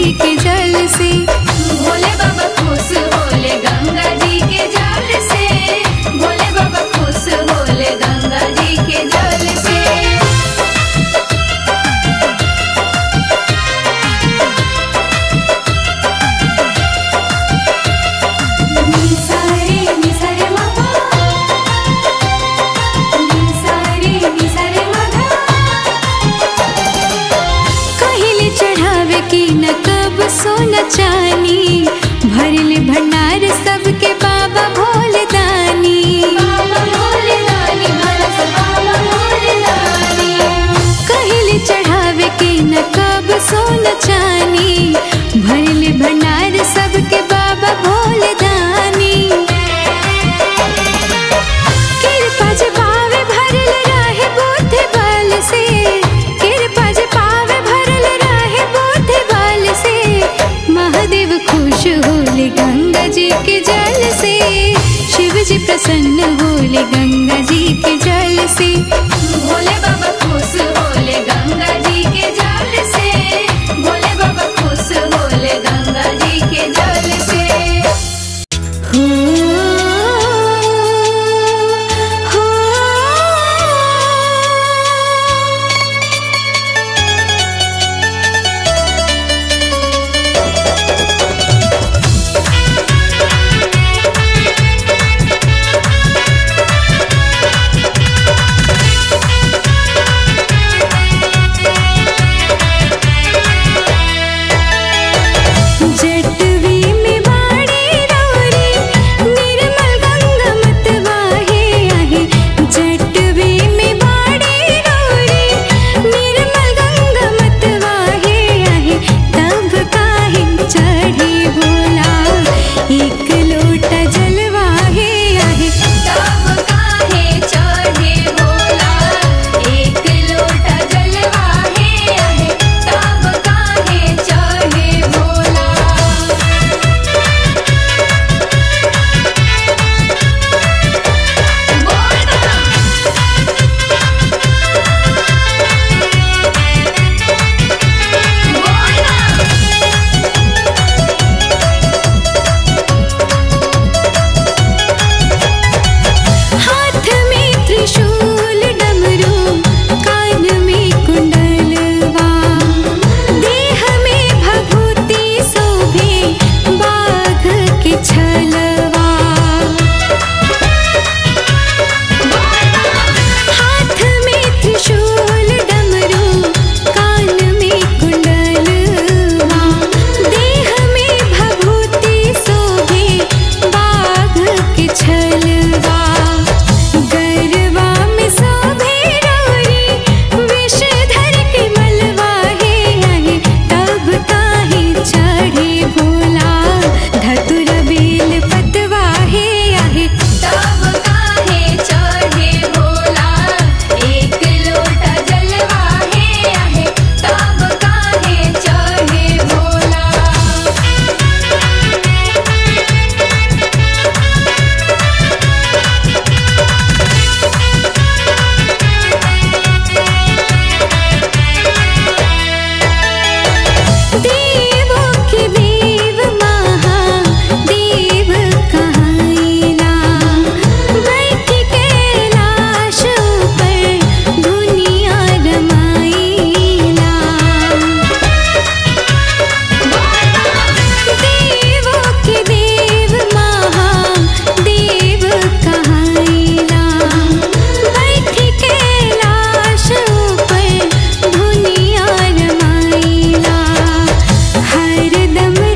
के जल से भोले बाबा खुश होले गंगा जी के जल से भोले बाबा खुश होले गंगा जी के जल से निसारे निसारे मपा निसारे निसारे मधा कहले चढ़ावे की न कब सोना चानी भरले भंडार सबके बाबा भोले दानी बाबा भोले दानी भरस बाबा भोले दानी कहले चढ़ावे के न कब सोना चानी भरले भंडार सबके बाबा भोले दानी कृपा जे पावे भरल रहे बुद्धि बल से कृपा जे पावे भरल रहे बुद्धि बल से महादेव खुश होले गंगा जी के जल से शिव जी प्रसन्न होले गंगा जी के जल से भोले बाबा खुश होले गंगा जी के जल से भोले बाबा खुश होले गंगा जी के जल से हो हो जटवी में बाड़ी रौरी निर्मल गंगा मत वाहे आहे जटवी में बाड़ी रौरी निर्मल गंगा मत वाहे आहे तब काहे चढ़े भोला एक लोटा जलवाहे आहे तब काहे चढ़े भोला एक लोटा जलवा है आहे तब काहे चढ़े भोला हाथ में त्रिशूल डमरू कान में कुंडलवा देह में भभूति शोभे बाघ के छलवा हाथ में त्रिशूल डमरू कान में कुंडलवा देह में भभूति शोभे बाघ के छलवा गरवा में शोभे रौरी विषधर के मलवा हे आहे तब काहे चढ़े भोला धतुर बेल पतवा हे आहे तब काहे चढ़े भोला एक लोटा जलवा है आहे तब काहे चढ़े भोला देवों के देव महादेव कहाइला बैठ कैलाश पर दुनिया रमाइला देवों के देव महादेव कहाइला बैठ कैलाश पर दुनिया रमाइला हरदम